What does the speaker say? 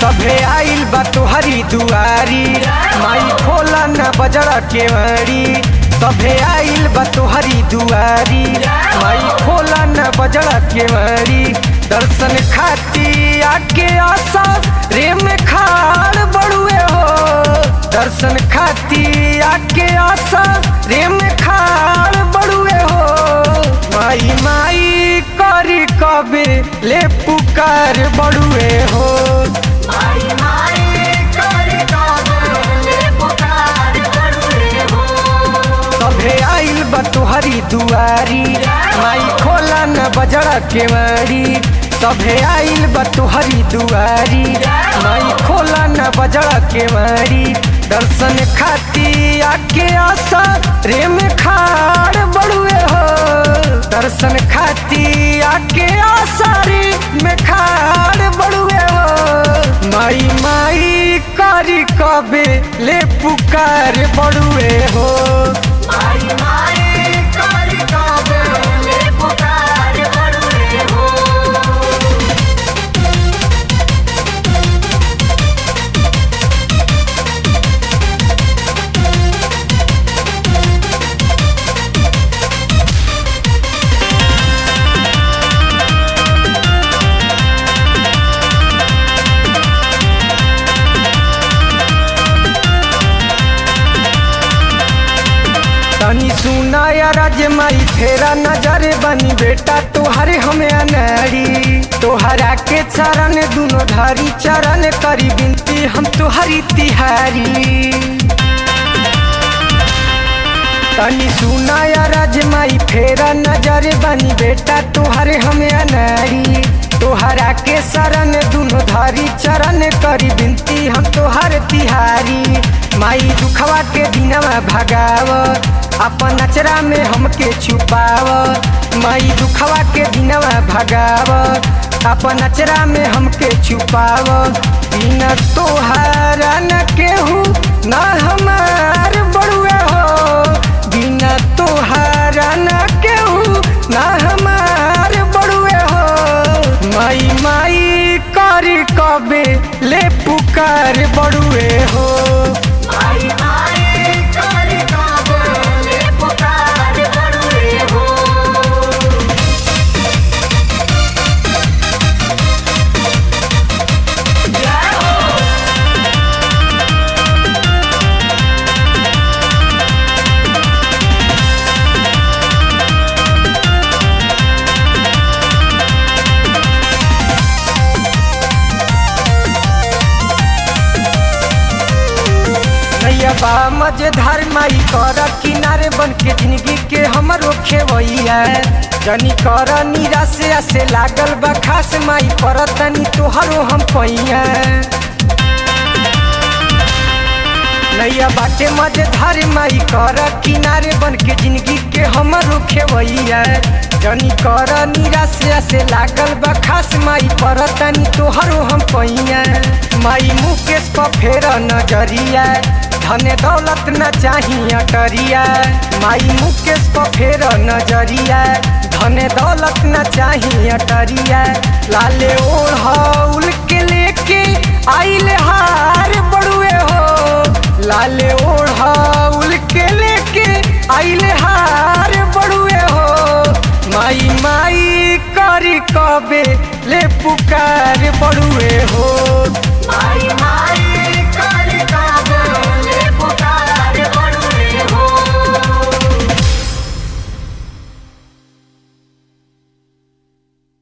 सभे आइल बा तोहरी दुआरी माई खोला न बजड़ा केवाड़ी सभे आइल बा तोहरी दुआरी माई खोला न बजड़ा केवाड़ी दर्शन खाती आके आशा रे में खाड़ बड़ुए हो दर्शन खाती आके आशा रे में खाड़ बड़ुए हो माई माई करी कबे ले पुकार बड़ुए हो माई माई करी काबले पुकार बड़ुए हो सभे आइल बा तोहरी दुआरी माई खोला न बजड़ा केवाड़ी सभे आइल बा तोहरी दुआरी माई खोला न बजड़ा केवाड़ी दर्शन खाती आके आशा रे में खाड़ बड़ुए हो दर्शन खाती आके आशा रे में खाड़ बड़ुए हो माई माई करी कबे ले पुकार बड़ुए हो माई माई करी काबले पुकार बड़ुए हो तनी सुना या राज माई फेरा नजर बनी बेटा तोहरे हमें अनाड़ी तोहरा के चरण दुनो धारी चरण करी बिनती हम तोहरी तिहारी तनी सुना या राज माई फेरा नजर बनी बेटा तोहरे हमें अनाड़ी तोहरा के शरण दुनो धारी चरण करी बिनती हम तोहर तिहारी माई दुखवा के दिनवा भगाव अपन नचरा में हमके छुपाव माई दुखवा के दिनवा भगाव अपन नचरा में हमके छुपाव बिन तोहारा न केहू न हमार बड़ुए हो बिना तोहारा न केहू न हमार बड़ुए हो माई माई करी कबे ले पुकार बड़ुए हो माई माई करी काबले पुकार बड़ुए हो नैया बा मजेदार माई कर किनारे बन के जिंदगी के हमरो खेवैया जनी कर निराश से लागल बा खास माई पर तनी तोहरो हम पैया नैया बाटे मजेदार माई कर किनारे बन के जिंदगी के हमरो खेवैया जनी कर निराश से लागल बा खास माई पर तनी तोहरो हम पैया माई मुकेश पर फेर नजरिया धन दौलत न चाही अटरिया माई मुकेश पर फेर नजरिया धन दौलत न चाही अटरिया लाले ओढ़ौल के लेके आइले हार बड़ुए हो लाले ओढ़ौल के लेके आइले हार बड़ुए हो माई माई करी कबे ले पुकार बड़ुए हो माई